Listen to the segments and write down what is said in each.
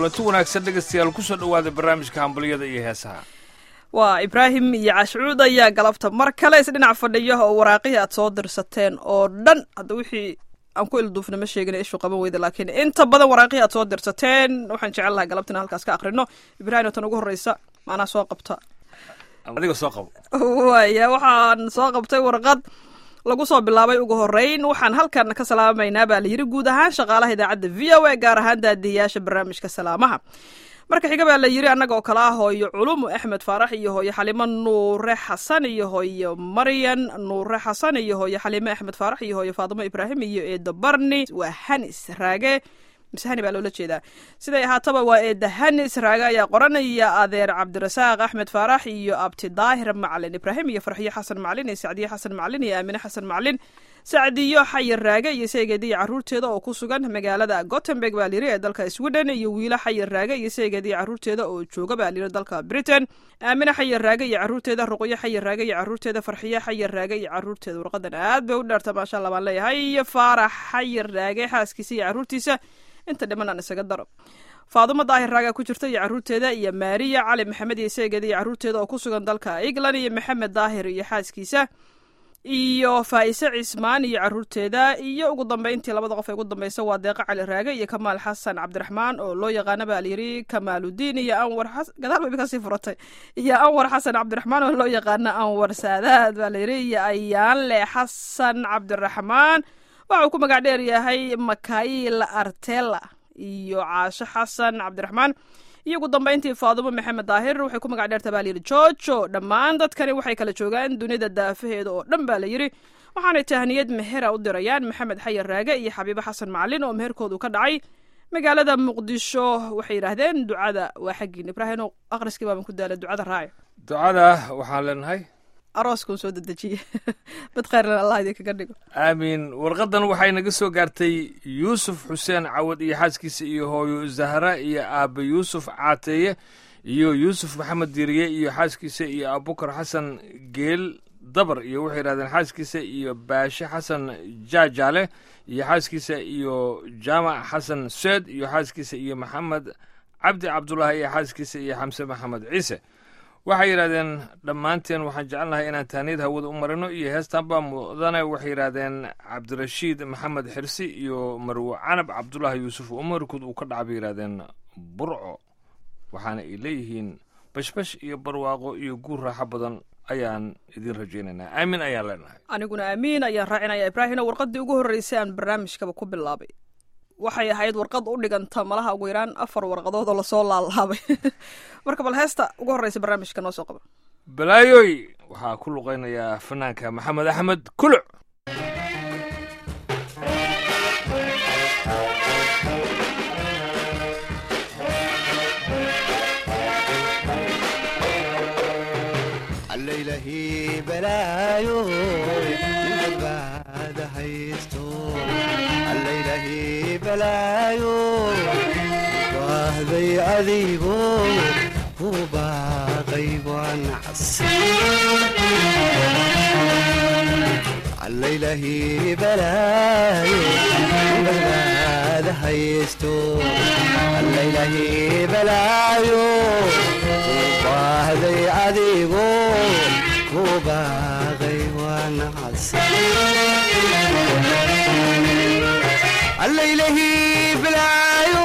kulanti wanaagsan dhegaystayaal kusoo dhowaada barnaamijka hambaliyada iyo heesaha waa ibraahim iyo cashuud ayaa galabta mar kale isdhinac fadhiya oo waraaqihii aad soo dirsateen oo dhan hadda wixii aan ku ilduufna ma sheegina ishu qaban weyda laakiin inta badan waraaqihii aad soo dirsateen waxaan jecel lahaa galabta inaan halkaas ka akrino ibraahim tan ugu horreysa maanaa soo qabta adiga soo qabo waaya waxaan soo qabtay warqad lagu soo bilaabay ugu horeyn waxaan halkan ka salaamaynaa baa layidhi guud ahaan shaqaalaha idaacadda v o a gaar ahaan daadiyayaasha barnaamijka salaamaha marka xiga baa la yidhi annaga oo kale ah hooyo culumu axmed faarax iyo hooyo xalimo nuure xasan iyo hooyo maryan nuure xasan iyo hooyo xalime axmed faarax iyo hooyo faadimo ibraahim iyo eedo barni waa hanis raage mise hani baa loola jeedaa siday ahaataba waa eeda hanis raage ayaa qoranaya adeer cabdirasaaq axmed faarax iyo abti daahir macalin ibraahim iyo farxiyo xasan macalin iyo sacdiye xasan macalin iyo aamine xasan macalin sacdiyo xayir raage iyo seegeediya caruurteeda oo ku sugan magaalada gotemburg baa layiri ee dalka sweden iyo wiilo xayir raage iyo seegeediya caruurteeda oo jooga baa layiri dalka britain aamine xayir raage iyo caruurteeda ruqyo xayir raage iyo caruurteeda farxiyo xayir raage iyo caruurteeda warqadan aad bay u dheerta maasha allah baan leeyahay iyo faarax xayir raage xaaskiisa iyo caruurtiisa inta dhiman aan isaga daro faadumo daahir raaga ku jirta iyo caruurteeda iyo maariya cali maxamed iyo seegeeda iyo caruurteeda oo ku sugan dalka england iyo maxamed daahir iyo xaaskiisa iyo faa'ise cismaan iyo caruurteeda iyo ugu dambeyntii labada qof ee ugu dambeysa waa deeqa cali raage iyo kamaal xasan cabdiraxmaan oo loo yaqaana baa layidhi kamaaludiin iyo anwar gadaal bay kasii furatay iyo anwar xasan cabdiraxmaan oo loo yaqaana anwar saadaad baa layidhi iyo ayaanle xasan cabdiraxmaan waxa uu ku magac dheer yahay makail artela iyo caasho xasan cabdiraxmaan iyo ugu dambeyntii faadumo maxamed daahir waxay ku magac dheerta baa layidhi jojo dhammaan dadkani waxay kala joogaan dunida daafaheeda oo dhan baa layidhi waxaanay tahniyad mehera u dirayaan maxamed xayar raage iyo xabiibo xasan macalin oo meherkoodu ka dhacay magaalada muqdisho waxay yidhaahdeen ducada waa xaggiin ibraahim aqriskii baaban ku daala ducada raaci ducada waxaan leenahay arooskuu soo dedejiye mid kheyrlan allah idinkaga dhigo aamiin warqadan waxay naga soo gaartay yuusuf xuseen cawad iyo xaaskiisa iyo hooyo zahra iyo aabe yuusuf caateeye iyo yuusuf maxamed diiriye iyo xaaskiisa iyo abubakar xasan geel dabar iyo waxay yidhahdeen xaaskiisa iyo baashe xasan jaajaale iyo xaaskiisa iyo jaamac xasan seed iyo xaaskiisa iyo maxamed cabdi cabdulaahi iyo xaaskiisa iyo xamse maxamed ciise waxay yidhahdeen dhammaanteen waxaan jecelnahay inaan taaniyad hawada u marino iyo heestanbaa mudane waxay yidhahdeen cabdirashiid maxamed xirsi iyo marwo canab cabdulaahi yuusuf oo markood uu ka dhaca bay yidhahdeen burco waxaana ay leeyihiin bashbash iyo barwaaqo iyo guur raaxo badan ayaan idin rajaynaynaa aamin ayaan leenahay aniguna aamiin ayaan raacinaya ibraahino warqadii ugu horreysay aan barnaamijkaba ku bilaabay waxay ahayd warqad u dhiganta malaha ugu yaraan afar warqadood oo lasoo laalaabay marka bal heesta ugu horreysa barnaamijka noo soo qaba balaayoy waxaa ku luqaynayaa fanaanka maxamed axmed kuluc wahday adigo ku baaqay wanacas allaylahi balaayo badbaada haysto allaylahi balaayo ku baahday adigo ku baaqay wanacas allaylahi balaayo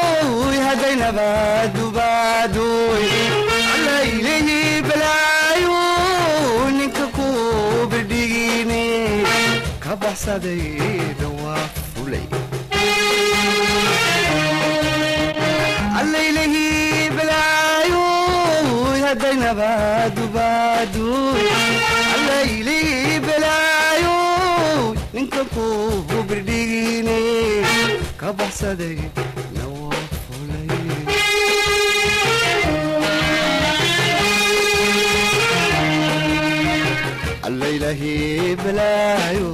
hadaynabaadubaadoy allaylahi balaayo ninka ku bidhigine ka baxsaday dhawaa fulay allaylahi balaayo hadaynabaadubaadoy allaylahi balaayo ninka ku bidhigine ka baxsaday allaylahi balaayo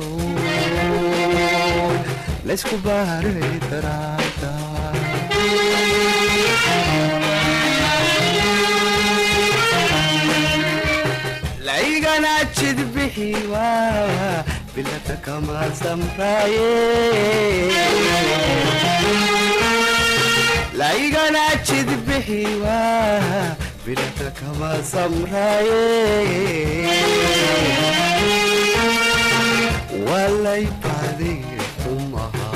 laysku baaray daraada laygana jidbixi waa bilada kama samraaye laygana jidbixi waa bilada kama samraye walay baadi umaha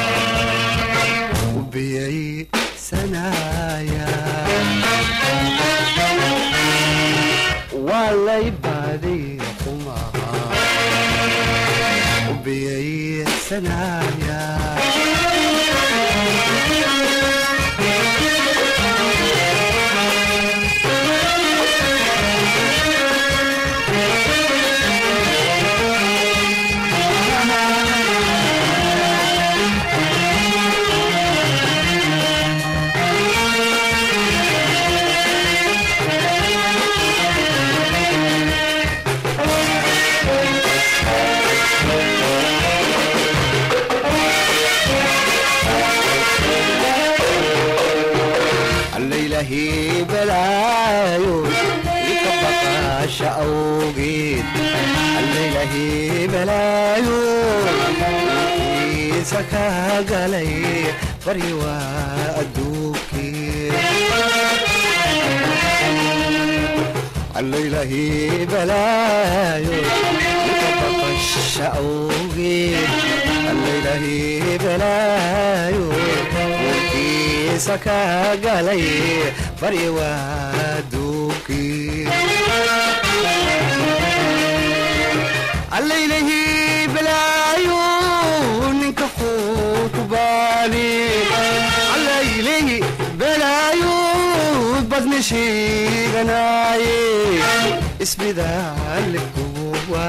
ubiyay sanaya walay baadi umaha ubiyay sanaya allaylahii balaayo ika baqaasha awgeed allaylahii balaayo kiisa ka galay bari waa adduunkii allaylahii balaayo ika baqaasha awgeed allaylahii balaayo kiisa ka galay bari waa duunkii allaylahii balaayo ninka xuutubaani allaylahii balaayo badni sheeganaaye isbidaalle kuwa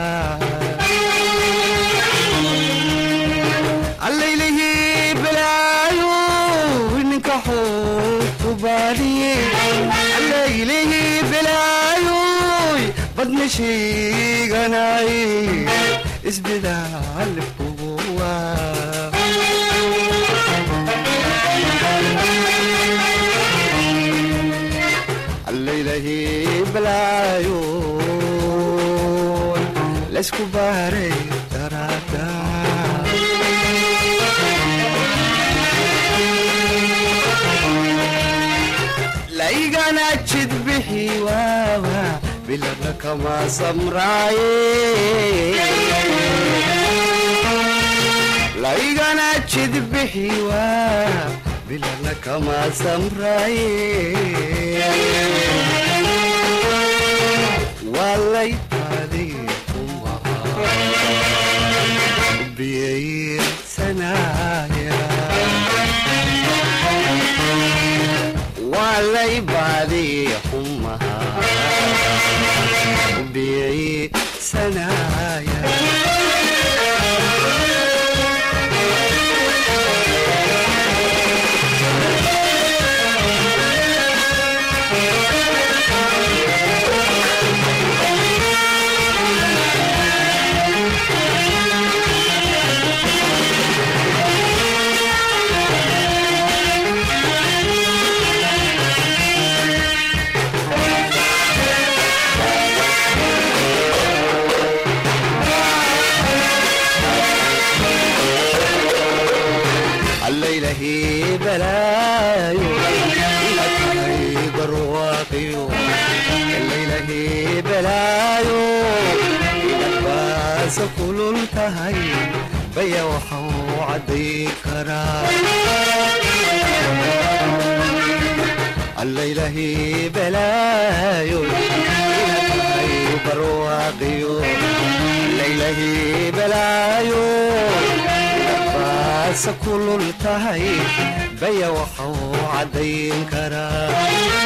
allaylahii balaayo ninka xuutubaani allaylahii balaayo badni sheeganaaye isbidaalle kuwa allaylahii balaayo laysku baaray daraada laygana jidbixi waawa bilada kama samraaye laygana jidbixi waa bilada kama samraaye walay baadi umaha biyay sanaya walay baadi umaha biyay sanaya allaylahii balaayo ilatahay barwaaqiyo allaylahii balaayo inabaasa kulul tahay baya waxau cadday karaa allaylahii balaayo ilatahay barwaaqiyo allaylahii balaayo baasa kulul tahay baya waxau caddayn karaa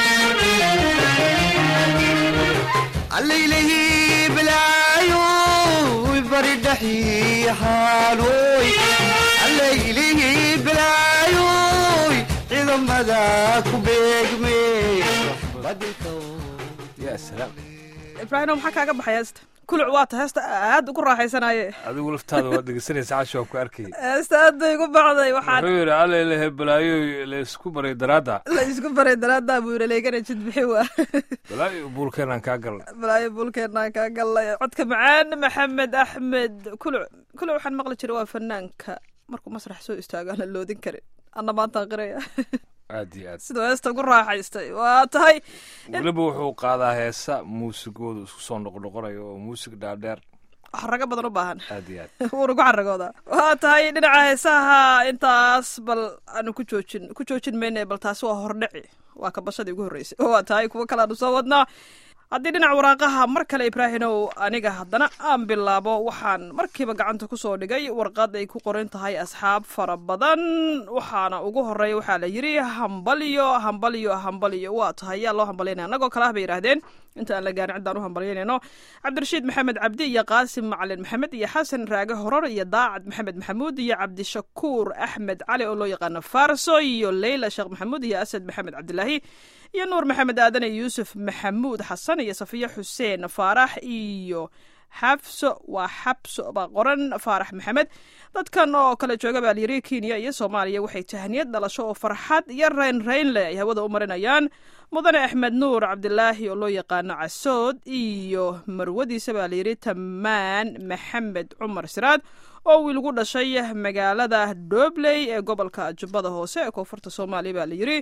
allaylahii balaayo bari dhaxii xaalooy allaylihii balaayoy ciidamada ku beegme badinka ya salaam ibraahim maxaa kaaga baxay heesta kuluc waata heesta aad ugu raaxaysanaye adigu laftaada waad dhegeysanaysa casho waa ku arkay heesta aad bay igu baxday waxaan wuxuu yidhi allailahe balaayo laysku baray daraadda la isku baray daraadaa buu yidhi leegana jid bixi waa balaayo buulkeenaan kaa galnay balaayo buulkeenaan kaa gallay codka macaan maxamed axmed kuluc kuluc waxaan maqli jiray waa fanaanka markuu masrax soo istaago aan la loodin karin anna maantaan qiraya aad iyo aad siduu heesta ugu raaxaystay waa tahay weliba wuxuu qaadaa heesa muusigooda isku soo noqnoqonayo oo muusig dhaadheer xarago badan u baahan aad iyo aad wuuna ku xaragooda waa tahay dhinaca heesaha intaas bal aanu ku joojin ku joojin mayna bal taasi waa hordhici waa kabashadii ugu horreysay waa tahay kuwo kale aanu soo wadnaa haddii dhinaca waraaqaha mar kale ibraahinow aniga haddana aan bilaabo waxaan markiiba gacanta ku soo dhigay warqad ay ku qoran tahay asxaab fara badan waxaana ugu horeeya waxaa la yidhi hambalyo hambalyo hambalyo waa tahay yaa loo hambalyaynaya annagoo kale ah bay yidhaahdeen inta aan la gaarin ciddaan u hambalyaynayno cabdirashiid maxamed cabdi iyo qaasim macalin maxamed iyo xasan raage horor iyo daacad maxamed maxamuud iyo cabdishakuur axmed cali oo loo yaqaano farso iyo leyla sheekh maxamuud iyo asad maxamed cabdilaahi iyo nuur maxamed aadan iyo yuusuf maxamuud xasan iyo safiya xuseen faarax iyo xabso waa xabso baa qoran faarax maxamed dadkan oo kale jooga baa layiri kenya iyo soomaaliya waxay tahniyad dhalasho oo farxad iyo reyn reyn leh ay hawada u marinayaan mudane axmed nuur cabdilaahi oo loo yaqaano casood iyo marwadiisa baa layidhi tamaan maxamed cumar siraad oo wiil gu dhashay magaalada dobley ee gobolka jubbada hoose ee koonfurta soomaaliya baa layidhi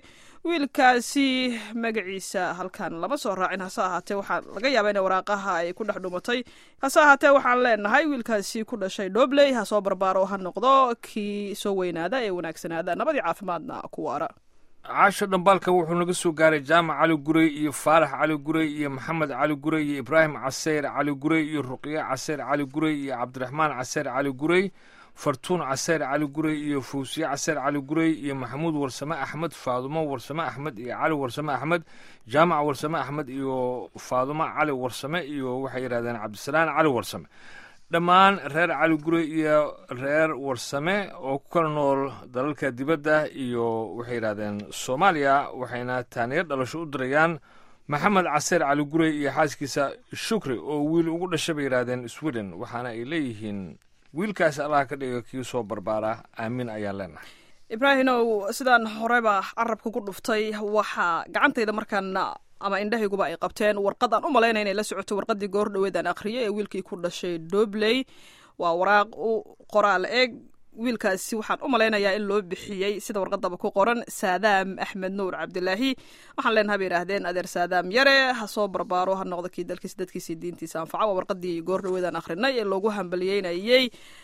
wiilkaasi magaciisa halkan lama soo raacin hase ahaatee waxaa laga yaabaa in waraaqaha ay ku dhex dhumatay hase ahaatee waxaan leenahay wiilkaasi ku dhashay dobley ha soo barbaaro ha noqdo kii soo weynaada ee wanaagsanaada nabadii caafimaadna ku waara caasho dhambaalka wuxuu naga soo gaaray jaamac cali gurey iyo faarax cali gurey iyo maxamed cali gurey iyo ibraahim caseyr cali gurey iyo ruqye caseyr cali gurey iyo cabdiraxmaan caseyr cali gurey fartuun caseyr cali gurey iyo fawsiye caseyr cali gurey iyo maxamuud warsame axmed faadumo warsame axmed iyo cali warsame axmed jaamac warsame axmed iyo faadumo cali warsame iyo waxay yidhahdeen cabdisalaan cali warsame dhammaan reer cali gure iyo reer warsame oo ku kala nool dalalka dibadda iyo waxay yidhahdeen soomaaliya waxayna taaniyo dhalasho u dirayaan maxamed caseer cali gure iyo xaaskiisa shukri oo wiil ugu dhashay bay yidhahdeen sweden waxaana ay leeyihiin wiilkaas allaha ka dhiga kii soo barbaara aamin ayaan leenahay ibraahinow sidaan horeba carabka ku dhuftay waxaa gacantayda markaan ama indhahayguba ay qabteen warqad aan u malaynaya inay la socoto warqadii goor dhoweed aan akhriyay ee wiilkii ku dhashay dobley waa waraaq u qoraal eeg wiilkaasi waxaan u malaynayaa in loo bixiyey sida warqadaba ku qoran saadaam axmed nuur cabdilaahi waxaan leenaha bay yidhaahdeen adeer saadaam yare ha soo barbaaro ha noqdo kii dalkiisa dadkiisa diintiisa anfaca waa warqadii goor dhoweed aan akhrinay ee loogu hambaliyeynayey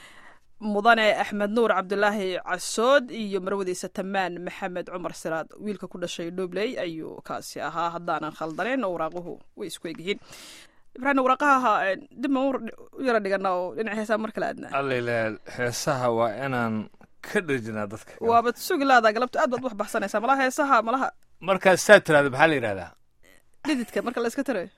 mudane axmed nuur cabdilaahi casood iyo marwadiisa tamaan maxamed cumar siraad wiilka ku dhashay dobley ayuu kaasi ahaa haddaanan khaldanayn oo waraaquhu way isku egyihiin ibraahim waraaqaha dib ma u yara dhigana oo dhinac heesaa mar kale aadnaa allailah heesaha waa inaan ka dherjinaa dadka waabad sugi laadaa galabta aad baad wax baxsanaysaa malaha heesaha malaha markaas saa tiraada maxaa la yidhahdaa dhididka marka la iska tarayo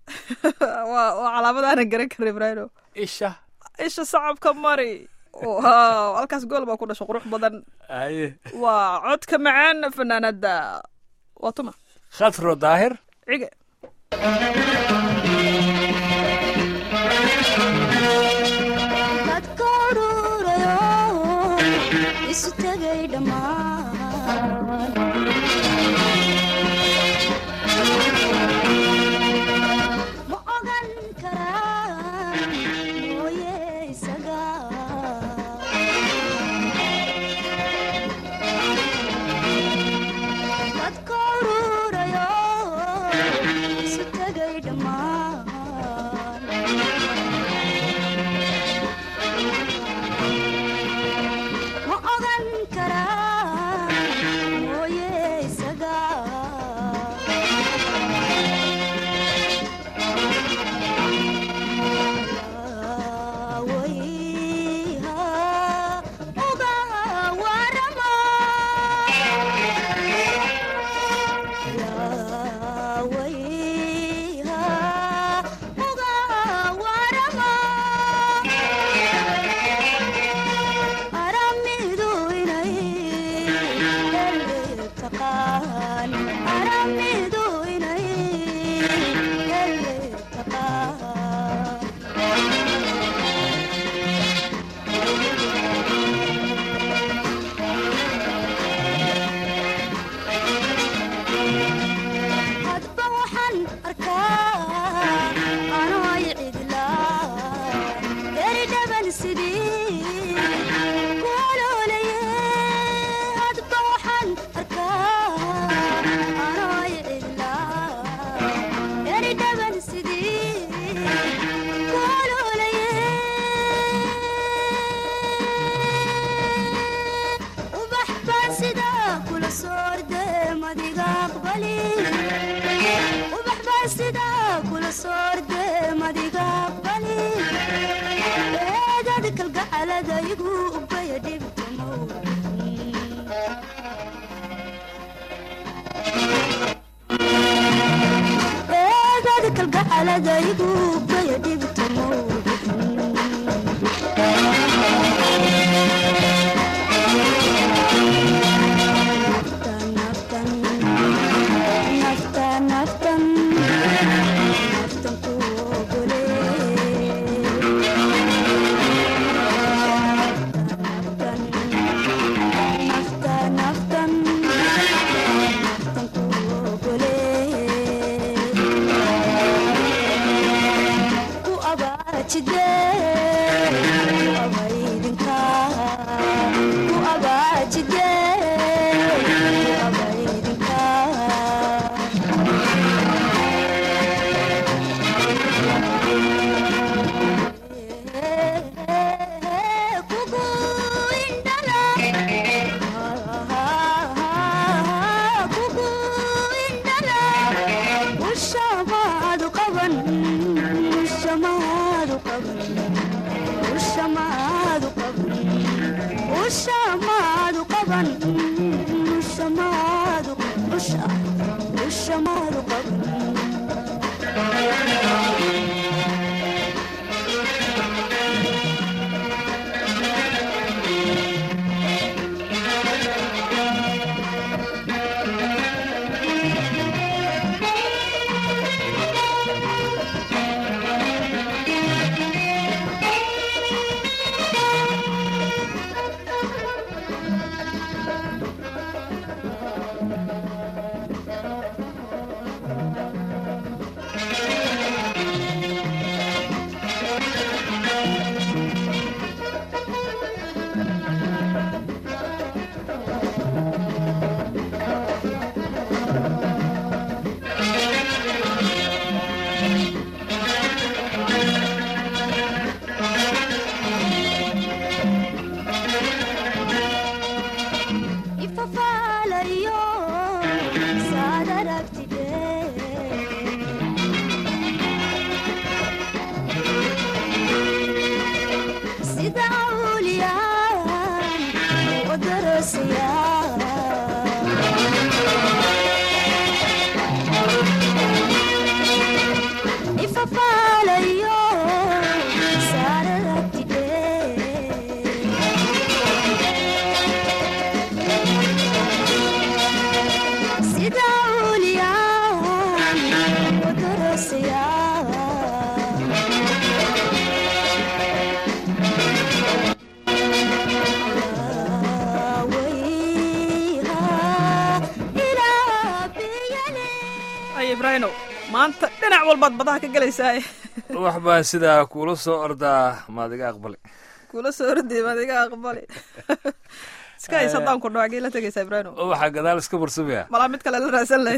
waa waa calaamad aanan garan karin ibraahimo isha isha sacabka mari wow halkaas gool baa ku dhasho qurux badan aye waa codka macaan fanaanada waa tuma khatro daahir cige dadka ururayo isu tegay dhammaan ma ogan karaa mooye isaga dadka ururayo isu tegay dhammaan ma ogan karaa mooye isaga adaygu kaya dhibta naftan naftan naftan ku ogole naftan naftan naftan ku ogole ku abaajide ku abaydinka ku abaajide ku abaydinka kugu indhala kugu indhala ushamaadu qaban ushamaadu qaban ushamaadu qaban ushamaadu qaban ushamaadu usha ushamaadu qaban ifafaalayo saad aragtide sida awliyaan u darasaya ifafaalayo saad aragtide sida awliyaan u darasaya ay ibraahinow maanta dhinac walbaad badaha ka gelaysaa wax baan sidaa kuula soo ordaa maadiga aqbali kula soo ordey maad iga aqbali iska hays haddaan ku dhawaagii la tegaysaa ibraahinow waxaa gadaal iska barsamaya malaa mid kale la raadsan lahayd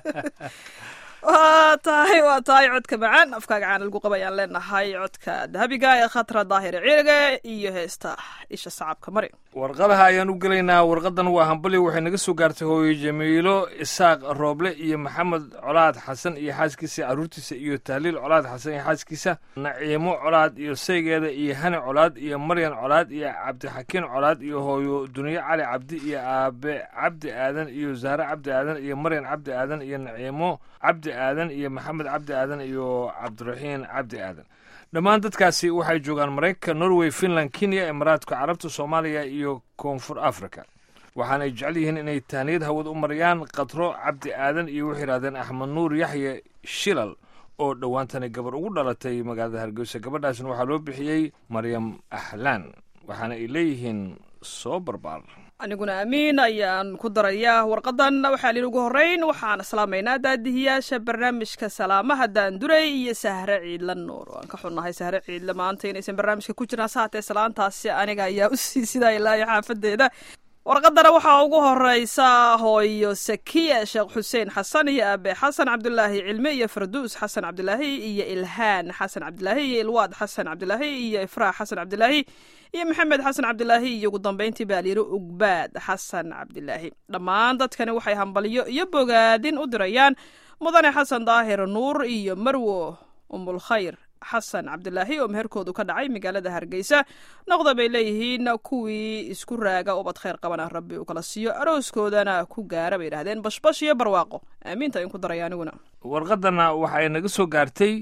waa tahay waa tahay codka macaan afkaaga caana lagu qaba ayaan leenahay codka dahabiga ee khatra daahir ciiriga iyo heesta isha sacabka mari warqadaha ayaan u gelaynaa warqadan waa hambali waxay naga soo gaartay hooyo jamiilo isaaq rooble iyo maxamed colaad xasan iyo xaaskiisa caruurtiisa iyo tahliil colaad xasan iyo xaaskiisa naciimo colaad iyo saygeeda iyo hani colaad iyo maryan colaad iyo cabdixakiin colaad iyo hooyo duniyo cali cabdi iyo aabe cabdi aadan iyo zahre cabdi aadan iyo maryan cabdi aadan iyo naciimo cabdi aadan iyo maxamed cabdi aadan iyo cabdiraxiin cabdi aadan dhammaan dadkaasi waxay joogaan maraykanka norway finland kenya imaraadka carabta soomaaliya iyo koonfur africa waxaanay jecel yihiin inay tahniyad hawad u mariyaan katro cabdi aadan iyo waxay yidhahdeen axmed nuur yaxye shilal oo dhowaantani gabar ugu dhalatay magaalada hargeysa gabadhaasna waxaa loo bixiyey maryam ahlaan waxaana ay leeyihiin soo barbaar aniguna amiin ayaan ku darayaa warqadan waxaa liin ugu horreyn waxaan islaamaynaa daadihiyaasha barnaamijka salaamaha daanduray iyo sahre ciidla nuur waan ka xunnahay sahre ciidle maanta inaysan barnaamijka ku jiraan saatee salaantaasi aniga ayaa u sii sidaa ilaayo xaafadeeda warqadana waxaa ugu horeysa hooyo sakiya sheekh xuseen xasan iyo aabe xasan cabdulaahi cilme iyo farduus xasan cabdulaahi iyo ilhaan xasan cabdulaahi iyo ilwaad xasan cabdulaahi iyo ifraax xasan cabdulaahi iyo maxamed xasan cabdulaahi iyo ugu dambeyntii baalyiro ugbaad xasan cabdulaahi dhammaan dadkani waxay hambalyo iyo bogaadin u dirayaan mudane xasan daahir nuur iyo marwo umulkhayr xasan cabdulaahi oo meherkoodu ka dhacay magaalada hargeysa noqda bay leeyihiin kuwii isku raaga ubad khayr qabana rabbi uu kala siiyo arooskoodana ku gaara bay yidhahdeen bashbash iyo barwaaqo aamiinta in ku daray aniguna warqadana waxay naga soo gaartay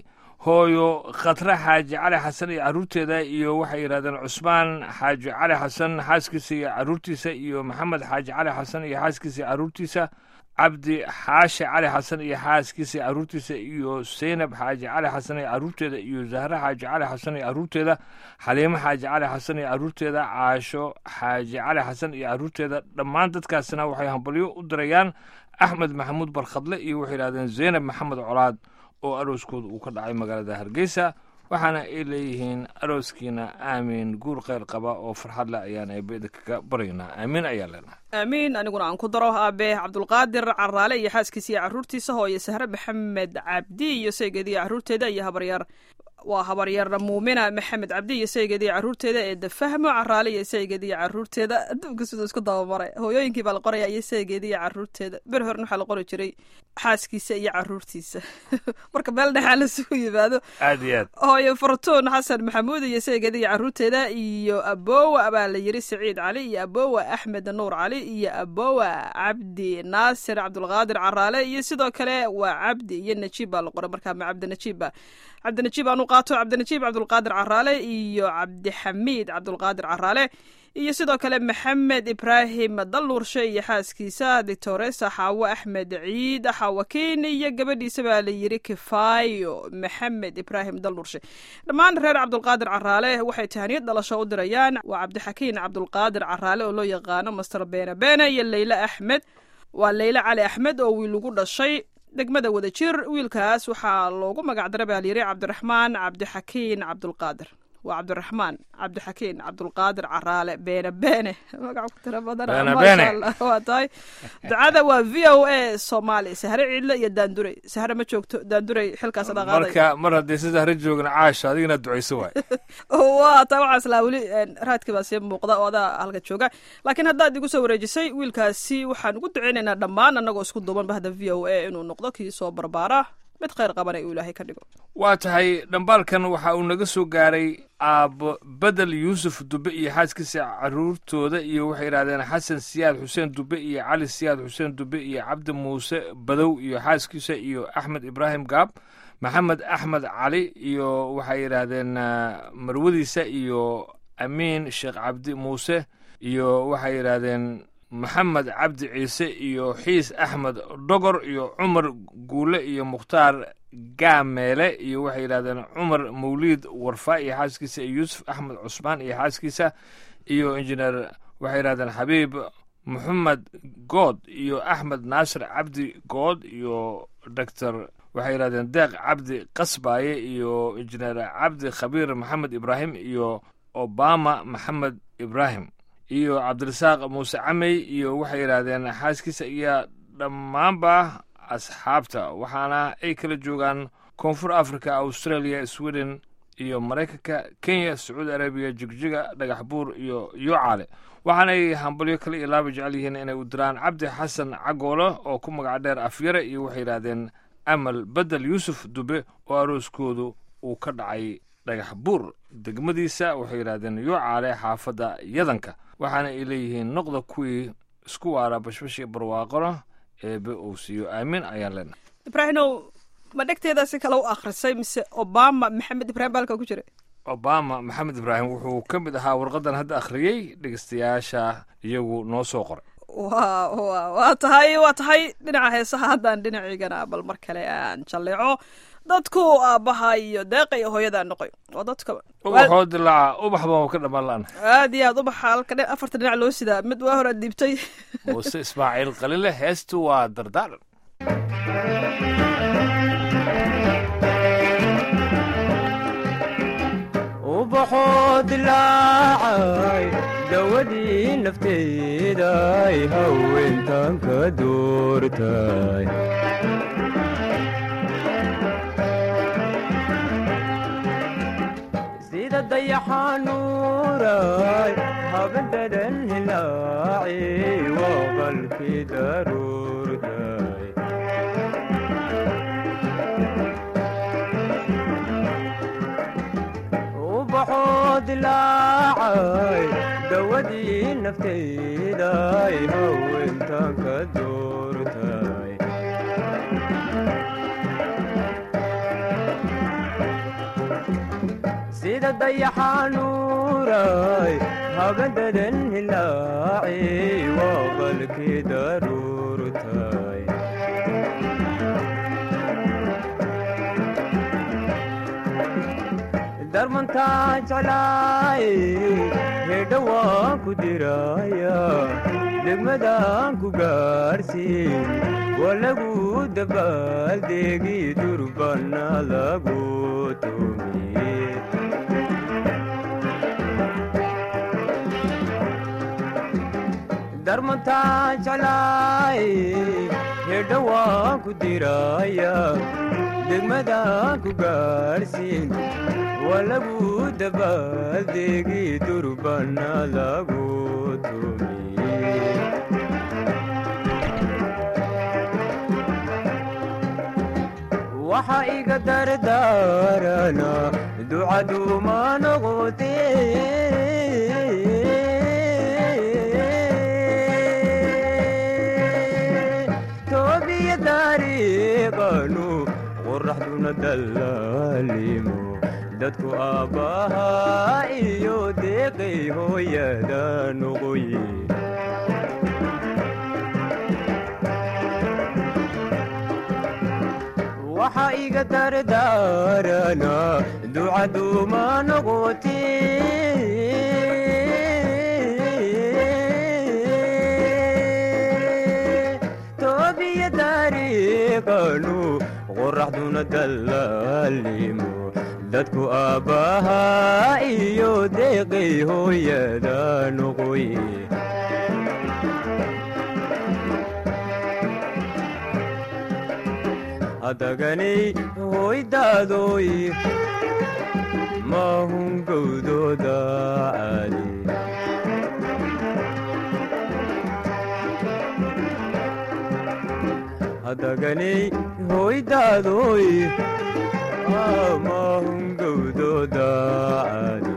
hooyo khatre xaaji cali xasan iyo carruurteeda iyo waxay yidhahdeen cusmaan xaaji cali xasan xaaskiisa iyo carruurtiisa iyo maxamed xaaji cali xasan iyo xaaskiisa iyo carruurtiisa cabdi xaashi cali xasan iyo xaaskiisa iyo carruurtiisa iyo seynab xaaji cali xasan iyo carruurteeda iyo zahre xaaji cali xasan iyo carruurteeda xaliimo xaaji cali xasan iyo carruurteeda caasho xaaji cali xasan iyo carruurteeda dhammaan dadkaasina waxay hambalyo u dirayaan axmed maxamuud barkhadle iyo waxay yidhahdeen zeynab maxamed colaad oo arooskooda uu ka dhacay magaalada hargeysa waxaana ay leeyihiin arooskiina aamiin guur kheyr qaba oo farxad leh ayaan eebeda kaga baryaynaa aamiin ayaa leenahay aamiin aniguna aan ku daro aabe cabdulqaadir caraale iyo xaaskiisa iyo carruurtiisa hooye sahre maxamed cabdi iyo saygeeda iyo carruurteeda iyo habaryaar waa habaryar muumina maxamed cabdi iyo saygeeda iyo carruurteeda ee dafahmo caraale iyo saygeeda iyo carruurteeda adduunka siduu isku dabamaray hooyooyinkii baa la qoraya iyo saygeeda iyo carruurteeda ber horena waxaa la qori jiray xaaskiisa iyo carruurtiisa marka meel dhexaa lasugu yimaado aad iyo aad hooye fartuun xasan maxamuud iyo saygeeda iyo carruurteeda iyo abowa baa la yiri saciid cali iyo abowa axmed nuur cali iyo abowa cabdi naasir cabdulqaadir caraale iyo sidoo kale waa cabdi iyo najiib baa la qoray markaa ma cabdi najiib ba cabdinajiib aanu qaato cabdinajiib cabdulqaadir caraale iyo cabdixamiid cabdulqaadir caraale iyo sidoo kale maxamed ibraahim dalnuurshe iyo xaaskiisa dictoresa xaawo axmed ciid xaawakiin iyo gabadhiisa baa la yiri kifaayo maxamed ibraahim dalnuurshe dhammaan reer cabdulqaadir caraale waxay tahaniyad dhalasho u dirayaan waa cabdixakiin cabdulqaadir caraale oo loo yaqaano master beene beene iyo leyle axmed waa leyle cali axmed oo wiil ugu dhashay degmada wadajir wiilkaas waxaa loogu magacdaray baa layiri cabdiraxmaan cabdixakiin cabdulqaadir waa cabdiraxmaan cabdixakiin cabdulqaadir caraale beene beene magac ku tira badan Beene maasha beene. allah waa tahay ducada waa v o a soomaali sahre ciidle iyo daandurey sahre ma joogto daandurey xilkaas dhaqaaday marka mar haddii sida hare joogin caasha adigina ducayso waay waa taa waxaa islaa weli een, raadkii baa sii muuqda oo adaa halka jooga laakiin haddaad igu soo wareejisay wiilkaasi waxaan ugu duceynaynaa dhammaan annagoo isku duuban bahda v o a inuu noqdo kii soo barbaara mid khayr qabana uu ilaahay ka dhigo waa tahay dhambaalkan waxa uu naga soo gaaray aabbo bedel yuusuf dube iyo xaaskiisa carruurtooda iyo waxay yidhahdeen xasan siyaad xuseen dube iyo cali siyaad xuseen dube iyo cabdi muuse badow iyo xaaskiisa iyo axmed ibraahim gaab maxamed axmed cali iyo waxay yidhaahdeen ah, marwadiisa iyo amiin sheekh cabdi muuse iyo waxay yidhaahdeen maxamed cabdi ciise iyo xiis axmed dhogor iyo cumar guule iyo mukhtaar gaameele iyo waxay yidhahdeen cumar mawliid warfa iyo xaaskiisa iyo yuusuf axmed cusmaan iyo xaaskiisa iyo injineer waxay yidhahdeen xabiib maxamed good iyo axmed naasir cabdi good iyo doctor waxay yidhahdeen deeq cabdi qasbaaye iyo injineer cabdi khabiir maxamed ibraahim iyo obama maxamed ibraahim iyo cabdirasaaq muuse camey iyo waxay yidhaahdeen xaaskiisa iyo dhammaanba asxaabta waxaana ay kala joogaan koonfur africa australia sweden iyo maraykanka kenya sacuudi arabiya jigjiga dhagax buur iyo yuucaale waxaanay hambalyo kale iyo laaba jecel yihiin inay u diraan cabdi xasan cagoole oo ku magac dheer afyare iyo waxay yidhaahdeen amal bedel yuusuf dube oo arooskoodu uu ka dhacay dhagax buur degmadiisa waxay yidhaahdeen yuucaale xaafadda yadanka waxaana ay leeyihiin noqda kuwii isku waara bashbashi barwaaqona eebe uu siiyo aamin ayaan leenahay ibraahimow ma dhegteeda si kale u akhrisay mise obama maxamed ibraahim baalka ku jira obama maxamed ibraahim wuxuu ka mid ahaa warqadan hadda akhriyey dhegeystayaasha iyagu noo soo qoray waa waa waa tahay waa tahay dhinaca heesaha haddaan dhinaciigana bal mar kale aan jalleeco dadku aabbaha iyo deeqa iyo hooyada noqoy waa dadka ubaxoo dilaaca ubax baan ka dhammaan la'ana aad iyo aad ubaxa halka dhin afarta dhinac loo sidaa mid waa hore dhiibtay muuse ismaaciil qalile heestu waa dardaaran ubaxoo dilaacay dawadii nafteeday haweentan ka doortay sida dayaxanuuray habadadan hilaaci waa qalkii daruurtay ubaxoo dilaacay dawadii nafteeday haweentan ka doortay sida dayaxanuuray habadadan hilaaci waa qalkii daruurtay darmantaa jeclaay hedha waan ku diraya degmadaan ku gaarsiin waa lagu dabaaldegi durbana lagu tumiye darmantaa jeclaay hedha waan ku diraya degmadaan ku gaarsiin waa lagu dabaaldegi durbana lagu tumiye waxa iga dardaarana ducaduuma noqote toobiya dariiqanu qoraxduna dallaalimo dadku aabbahaa iyo deeqay hooyada noqoye waxa iga dardaarana ducaduuma noqote toobiya dariiqanu qoraxduna dallaalimo dadku aabbahaa iyo deeqay hooyada noqoye hadaganay hoydaadoy maahun gowdooda caali hadaganay hoydaadoy maahun gowdooda caali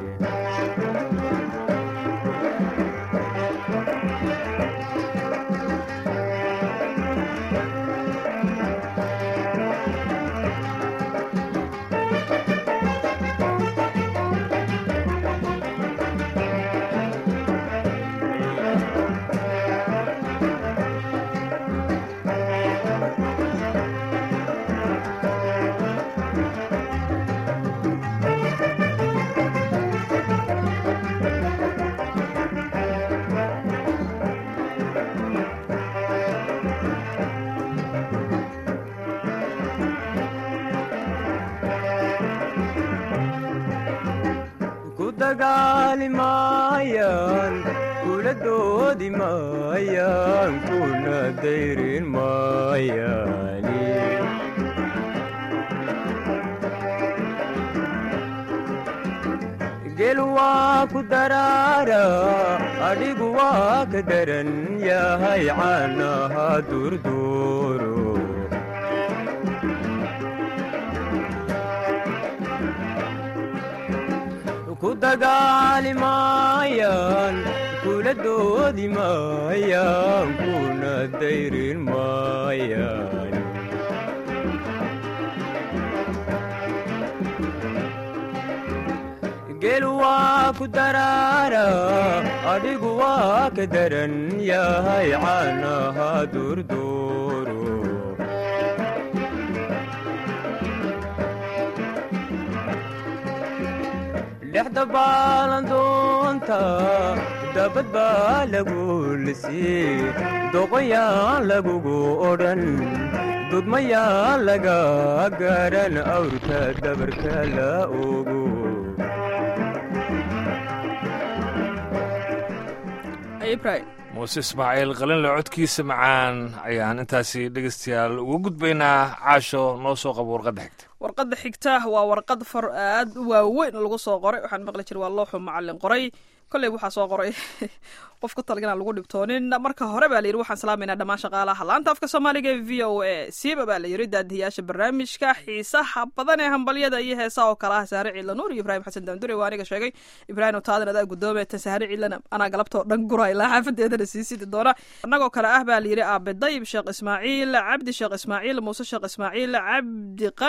ku dagaali maayaan kula doodi maayaan kuna dayrin maayaani gel waa ku daraara adhigu waa ka daran yahay caanaha durduuro ku dagaali maayaan kula doodi maayaan kuna dayrin maayaan gel waa ku daraara adhigu waa ka daran yahay caanaha durduuro dhexda baalandoonta dabad baa lagu lisii doqoyaan lagugu odhan dudmayaan laga garan awrka dabarka la ogo ibrahim muuse ismaaciil qalinle codkiisa macaan ayaan intaasi dhegeystayaal ugu gudbaynaa caasho noo soo qabo warqadda xigta warqadda xigta waa warqad far aad u waaweyn lagu soo qoray waxaan maqli jira waa looxu macalin qoray kolley waxaa soo qoray qof ku talagana lagu dhibtoonin marka hore baa layidhi waxaan salaamaynaa dhammaan shaqaalaha laanta afka soomaaliga ee v o a siiba baa layidhi daadihiyaasha barnaamijka xiisaha badan ee hambalyada iyo heesaha oo kale ah saare ciidla nuur iyo ibraahim xasan daandure waa aniga sheegay ibraahim taadan adaa gudoomee tan saare ciidlana anaa galabtoo dhan gura ilaa xaafadeedana sii sidi doona annagoo kale ah baa layidhi aabe dayib sheekh ismaaciil cabdi sheekh ismaaciil muuse sheekh ismaaciil cabdi qani sheekh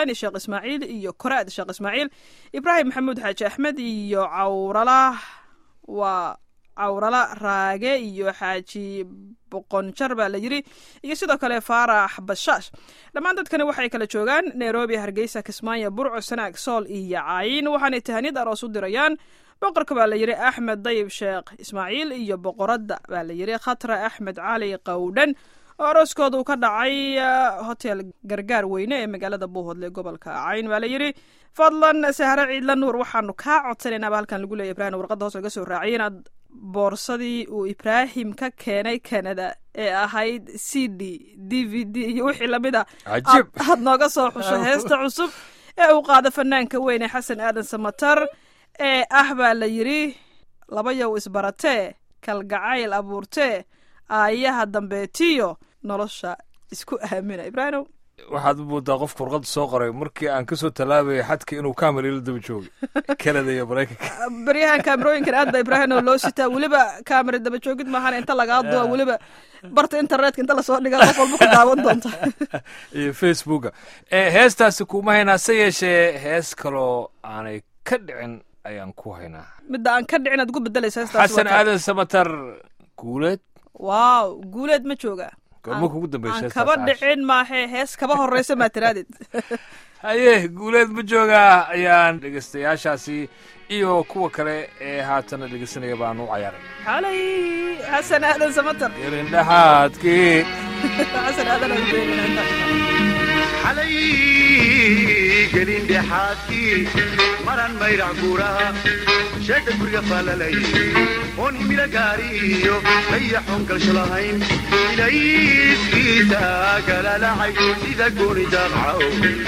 ismaaciil iyo koraad sheekh ismaaciil ibraahim maxamuud xaaji axmed iyo cawrala waa cawrala raage iyo xaaji boqonjar baa la yiri iyo sidoo kale faarax bashaash dhammaan dadkani waxay kala joogaan nairobi hargeysa kismaayo burco sanaag sool iyo caayin waxaanay tahaniyad aroos u dirayaan boqorka baa la yiri axmed dayib sheekh ismaaciil iyo boqoradda baa la yiri khatra axmed cali qowdhan oo arooskooda uu ka dhacay hotel gargaar weyne ee magaalada buuhoodle gobolka cayn baa la yiri fadlan sahre ciidla nuur waxaanu kaa codsanaynaba halkan lagu leeya ibrahim warqadda hoos laga soo raaciyay inaad boorsadii uu ibraahim ka keenay canada ee ahayd c d d v d iyo wixii lamid a Cajiib. aad- aad nooga soo xusho heesta cusub ee uu qaado fanaanka weyn ee xasan aadan samatar ee ah baa la yiri laba yow isbaratee kalgacayl abuurtee aayaha dambeetiyo nolosha isku aamina ibraahimow waxaad u moodaa qofka warqadda soo qoray markii aan kasoo tallaabayay xadka inuu kaamil ila daba joogay kanada iyo maraykanka baryahan kaamerooyinkan aad ba ibraahimow loo sitaa weliba kaamera daba joogid maahan inta lagaa duwa weliba barta internetka inta lasoo dhiga qof walba ku daawan doonta iyo facebooka Eh, heestaasi kuma haynaa se yeeshee hees kaloo aanay ka dhicin ayaan ku haynaa midda aan ka dhicin aad ugu bedelaysa heestaas xasan aadan samatar guuleed waaw guuleed ma jooga goorma kugu dambaysa aan heestaas kaba Caash? dhicin maahe hees kaba horeysa maa tiraadid haye guuleed ma joogaa ayaan dhegeystayaashaasi iyo kuwa kale ee haatana dhegeysanaya baan u cayaaray xalay xasan aadan samatar yarin dhexaadkii xasan aadan aan beeninaa xalay gelin dhexaadkii maran mayrac guuraha sheega guriga faalalay oon himila gaariyo dayaxoon galsho lahayn ilayskiisa galalacay sida gooni daaqcaw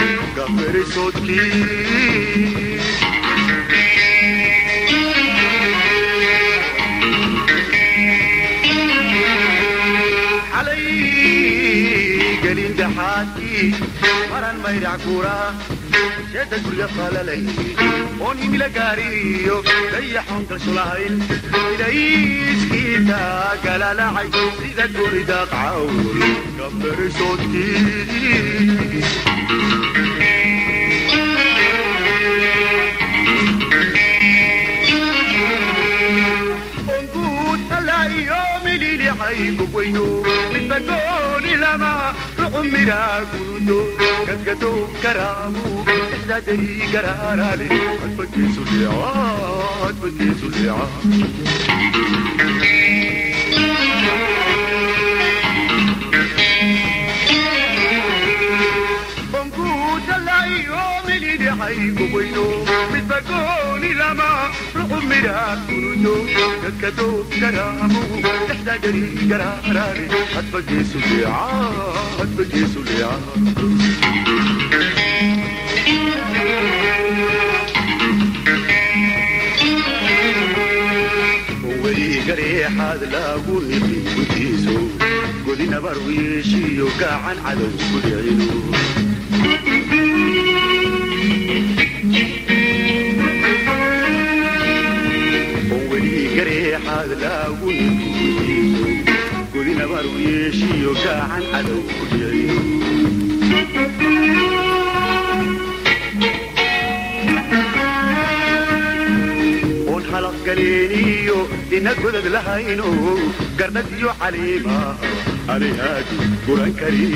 gaferisoodkii xalay gelin dhexaadkii maran mayrac guuraha sheeda guriga faalalay oon himila gaariyo dayaxoon galsho lahayn ilayskiisa galalacay sida gooni daaqcaw gaferisoodkii onguud allaayo mililixay gogweyno midbagooni lama rucumira gurudo gadgadow garaamu ixdaadari garaaraale adbageesu leeca adbageesu leeca onguudalaayo milidixay gogweyno midbagooni lama rucumira gurudo gadgadow garaamu ixdaadari garaaraale adbageesu leeca adbageesu leeca weligareexaad lagu iqi gutiiso godinabar wiishiyo gacan cadow ku dhicino weligareexaad lagu iqi gutiiso godinabar wiishiyo gacan cadow ku dhicino oon halaq galeeniyo ina godad lahayno garnad iyo caliima anihaadi guran kari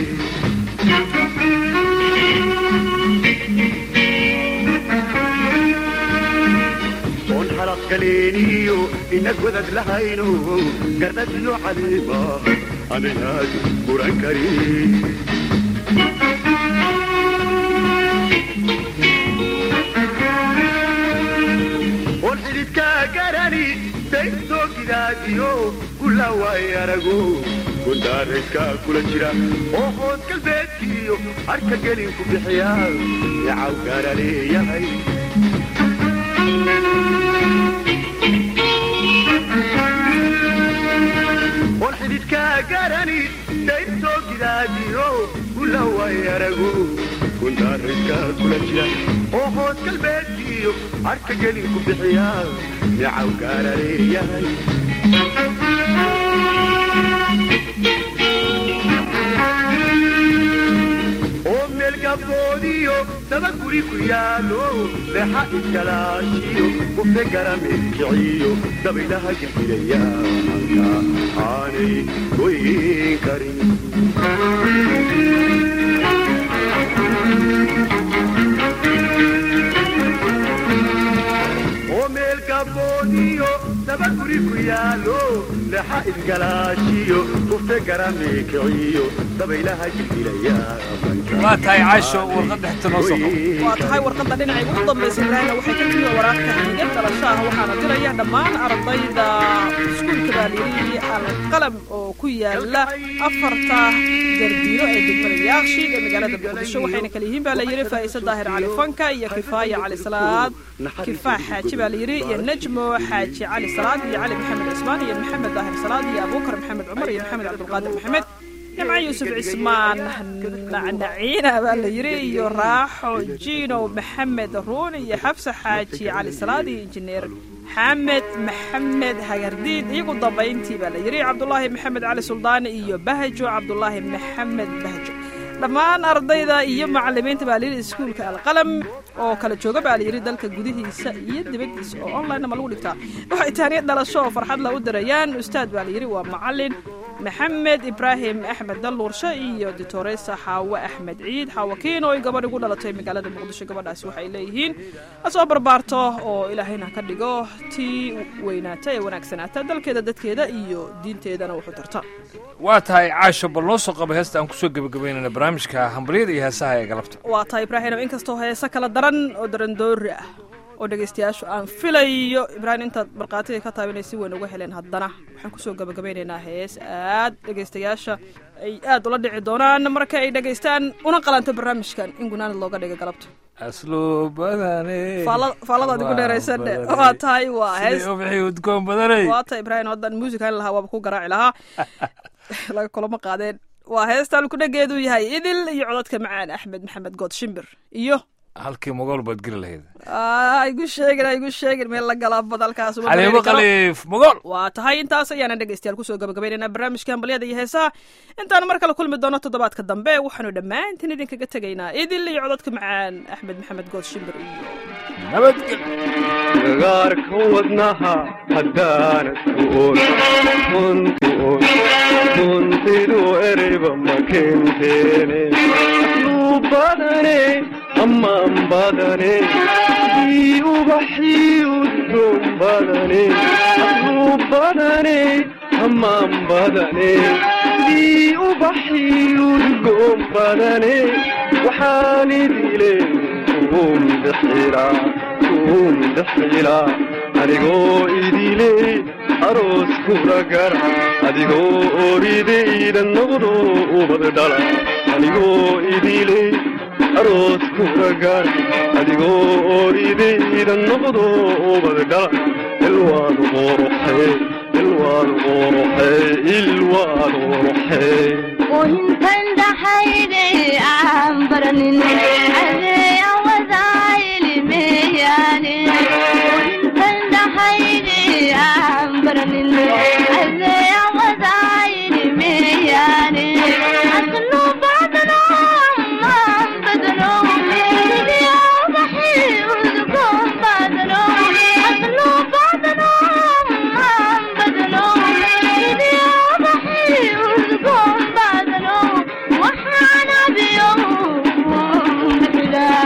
oon halaq galeeniyo ina godad lahayno garnad iyo caliima anihaadi guran kari oon xididkaa garani daydoogidaadiyo kula waay arago gondaarayskaa kula jira oo hood galbeedkiyo harka gelin ku bixiya yacaw gaara leeyahay oon xididkaa garani daydoogidaadiyo kula waay arago gondaarayskaa kula jira oo hood galbeedkiyo harka gelin ku bixiya yacaw gaara leeyahay oo meel gabdoodiyo daba guri ku yaalo leexa iskalaashiyo ufte garamirkiciyo dabaylaha gilgilayaanka aanay goyn karin oo meel gabooniyo daba guri ku yaalo leexa iskalaashiyo ufte garamirkiciyo dabaylaha gilgilayaanka waa tahay caasho warqadda xigta noo soo qabo waa tahay warqadda dhinacayga ugu dambaysa ibraahimna waxay ka timi waraaqka hadiga dhalasho ah waxaana diraya dhammaan ardayda iskuulka baaliyiri alqalam oo ku yaala afarta gardiiro ee degmada yaaqshiid ee magaalada muqdisho waxayna kala yihiin baa la yidhi faa'isa daahir cali fanka iyo kifaaya cali salaad kifaax xaaji baa la yidhi iyo najmo xaaji cali salaad iyo cali maxamed cismaan iyo maxamed daahir salaad iyo abuukar maxamed cumar iyo maxamed cabdulqaadir maxamed nimco yuusuf cismaan nacnaciina baa la yidhi iyo raaxo jiinow maxamed ruun iyo xafsa xaaji cali salaad iyo injineer xamed maxamed hagardiid iyagu dambayntii baa la yidhi cabdulaahi maxamed cali suldaani iyo bahjo cabdulaahi maxamed bahjo dhammaan ardayda iyo macalimiinta baa layidhi iskuulka alqalam oo kala jooga baa layidhi dalka gudihiisa iyo dibaddiisa oo online ma lagu dhigtaa waxay taaniya dhalasho oo farxad la u dirayaan ustaad baa layidhi waa macalin maxamed ibraahim axmed dalluurshe iyo ditoresa xaawe axmed ciid xaawakiin oo ay gabadh ugu dhalatay magaalada muqdisho gabadhaasi waxay leeyihiin ha soo barbaarto oo ilaahayna ka dhigo tii weynaata ee wanaagsanaata dalkeeda dadkeeda iyo diinteedana wuxuu tarta waa tahay caasho bal noo soo qaba heesta aan kusoo gebagabaynayna barnaamijka hambalyada iyo heesaha ee galabta waa tahay ibraahim inkastoo heese kala daran oo darandoori ah oo dhegaystayaashu aan filayo ibraahim intaad markhaatiga ka taaba inay si weyn uga heleen haddana waxaan kusoo gabagabeynaynaa hees aad dhegaystayaasha ay aad ula dhici doonaan marka ay dhegaystaan una qalanto barnaamijkan in gunaanad looga dhiga galabta aslu badane Faala- faaladaad igu dheeraysane waa tahay waa hees ubixi udgoon badanay waa tahay ibraahim haddaan muusikan lahaa waaba ku garaaci lahaa laga kulama qaadeen waa heestaan kudhageedu yahay idil iyo codadka macaan axmed maxamed good shimbir iyo halkii mogool baad geli lahayd Ah, igu sheegin ha igu sheegin meel la galaa badalkaas uma xaliimo dareeri karo. khaliif mogool waa tahay intaas ayaana dhegaystayaal kusoo gabagabaynaynaa barnaamijka hambalyada iyo heesaha intaan mar kale kulmi doono toddobaadka dambe waxaanu dhammaantiin idinkaga tegaynaa idil iyo codadka macaan axmed maxamed good shimbir iyo nabadgel gagaarka wadnaha haddaanad ku oon runti oon runtidu ereyba ma kenteene asluu badane ammaan badane ii ubaxii udgoon badane asluu badane ammaan badane ii ubaxii udgoon badane waxaan idile kuum bixilaa kuum bixilaa adigoo idile aroos kula gara adigoo oridayda noqdo ubad dhala adigoo idile aroos kula gara adigoo oridayda noqdo ubad dhala ilwaad quruxee ilwaad quruxee ilwaad quruxee oohintan dhaxayde aan baranin adee awadaayilimeyaane oohintan dhaxayde aan baranin adee awadaayilimeyaane aslu badano maan badano sidii ubaxii udgoon badano aslu badano maan badano sidii ubaxii udgoon badano waxaan abiyo bixilaa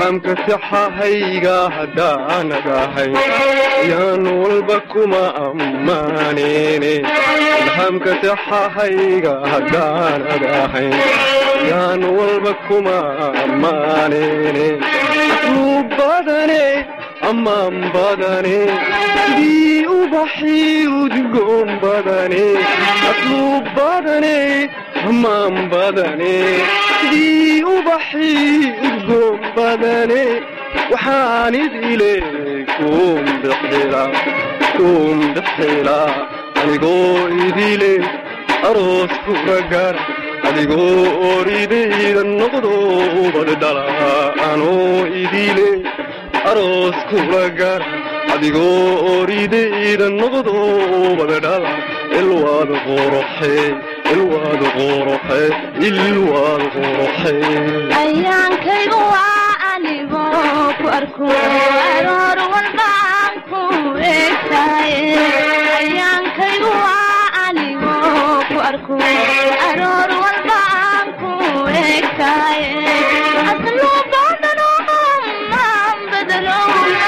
ilhaamka saxahayga haddaanad ahay yaan walba kuma ammaanine ilhaamka saxahayga haddaanad ahay yaan walba kuma ammaanine asluu badane ammaan badane sidii ubaxii udgoon badane asluu badane ammaan badane sidii ubaxii udgoon badane waxaan idile kuum bixila kuum bixila anigoo idile aroos kula gara adigoo oridayda noqdo ubad dhala anoo idile aroos kula gara adigoo oridayda noqdo ubad dhala ilwaad qoroxe ilwaad qoroxe ilwaad qoroxe ayaankaygu waa anigoo ku arko aroor walbaan ku eegtaye ayaankaygu waa anigoo ku arko aroor walbaan ku eegtaye asluu baadano maan badano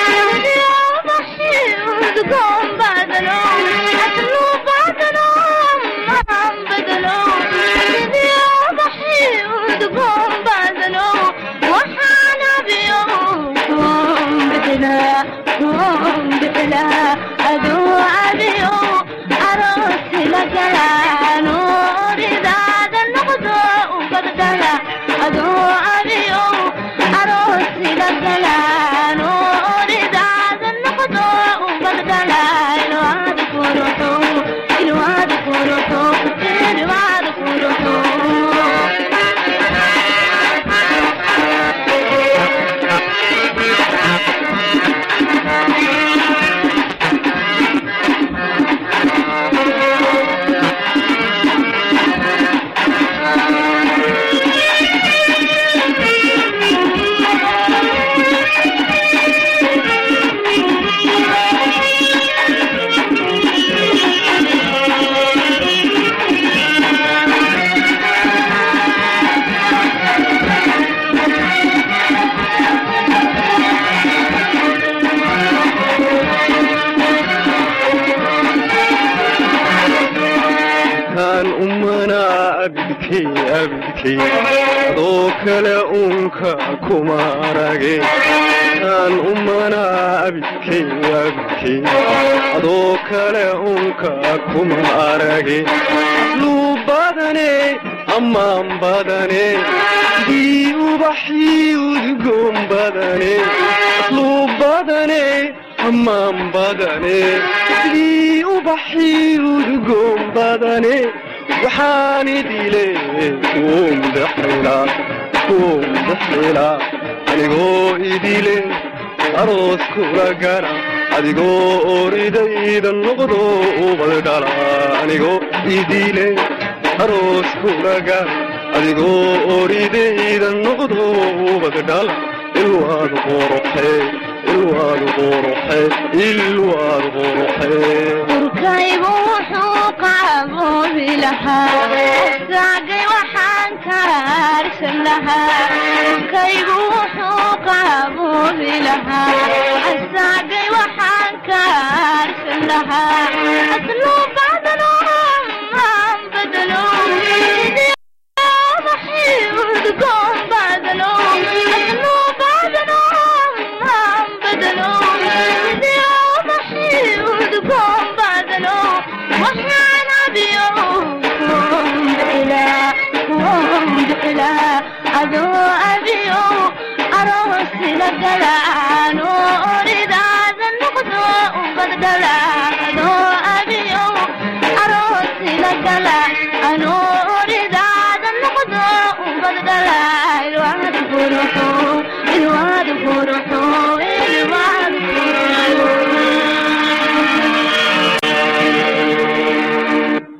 udgoon baadano asluu baadano maan badano udgoon baadano waxaan abiyo kuun bixilaa kuun bixilaa aduu abiyo aroosi la galaano ridaada noqdo ubadgala aduu abiyo aroosi la galaano ridaada noqdo ubadgala ilwaad kuruxo ilwaad kuruxo ilwaad kuruxo kaan umanaa abidkay abidkay adoo kale uunka kuma arage kaan umanaa abidkay abidkay adoo kale uunka kuma arage asluu badane ammaan badane sidii ubaxii udgoon badane asluu badane ammaan badane sidii ubaxii udgoon badane waxaan idile kuum bixila kuum bixila anigoo idile aroos kula gara adigoo oridayda noqdo ubad dhala anigoo idile aroos kula gara adigoo oridayda noqdo ubad dhala ilwaad qoroxe ilwaad qoroxe ilwaad qoroxe urkaygu wuxuu qaaboobi lahaa saagay waxaan ka harsan lahaa urkaygu wuxuu qaaboobi lahaa saagay waxaan ka harsan lahaa asluu bacdano maan badalo udgoon badalo asluu bacdano maan badalo udgoon badalo waxaan abiyo kuun bixilaa kuun bixilaa adoo abiyo aroosi la galaano oridaada noqdo ubadgala adoo abiyo aroosi la gala anoo oridaada noqdo ubadgala ilwaad guruxo ilwaad guruxo